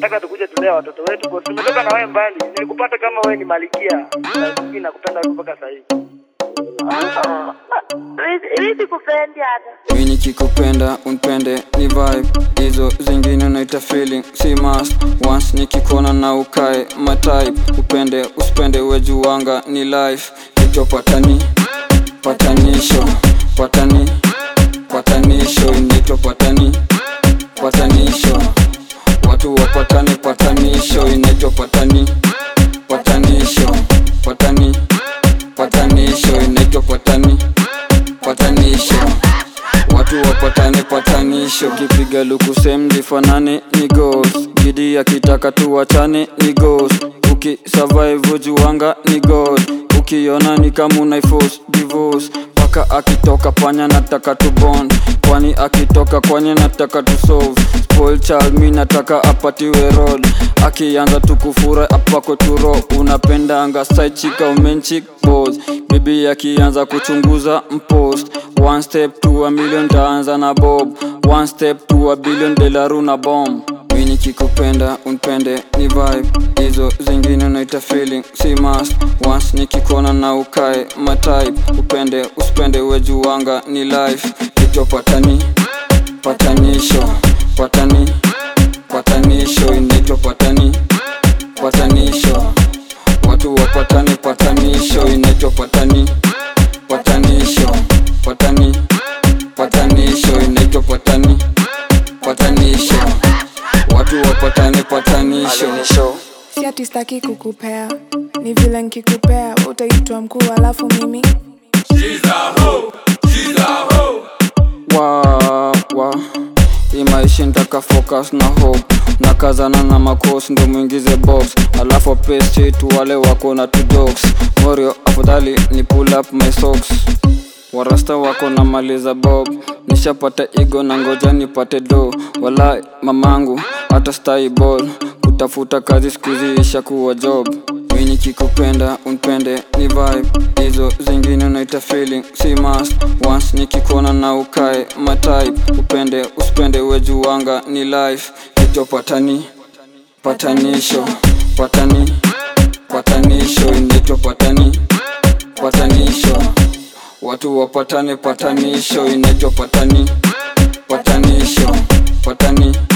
nataka tukuje tulee watoto wetu kwa tumetoka na wewe mbali. Nilikupata kama wewe ni malikia. Na mimi nakupenda mpaka sasa hivi. Mimi sikupendi hata. mi nikikupenda unpende ni vibe hizo zingine unaita feeling si must once nikikuona na ukae matype upende usipende wejuwanga ni life kichwa patani patanisho patani patanisho inaitwa patani patanisho watu wapatane patanisho inaitwa patani patanisho patani patanisho inaitwa patani patanisho watu wapatane patanisho kipiga luku sem lifanane ni ghost gidi akitaka tuwachane ni ghost ukisurvive juwanga ni god ukiona ni kama unaiforce divorce paka akitoka panya nataka tu bond kwani akitoka kwanye nataka tu solve spoil child mi nataka apatiwe roll akianza tukufura apako turo unapendanga side chika umenchik boss bibi akianza kuchunguza mpost one step to a million taanza na bob one step to a billion delaru na bomb mi nikikupenda unpende ni vibe hizo zingine unaita feeling si must once nikikuona na ukae matype upende usipende wejuwanga ni life kichwa patani patanisho patani patanisho inaitwa patani patanisho watu wapatane patanisho inaitwa patani patanisho patani patanisho inaitwa patani patanisho watu wapatane patanisho si ati staki kukupea ni vile nkikupea utaitwa mkuu alafu mimi wa wa hii maisha ntaka focus na hope na kazana na makos ndo mwingize box alafu pesi tu wale wako na two dogs morio afadhali ni pull up my socks warasta wako na maliza bob nishapata igo na ngoja nipate do wala mamangu hata stai ball kutafuta kazi skuzi ishakuwa job mi nikikupenda unpende ni vibe hizo zingine unaita feeling si must once nikikuona na ukae matype upende usipende wejuwanga ni life kichwa patani patanisho patani patanisho inaitwa patani patanisho watu wapatane patanisho inaitwa patani patanisho patani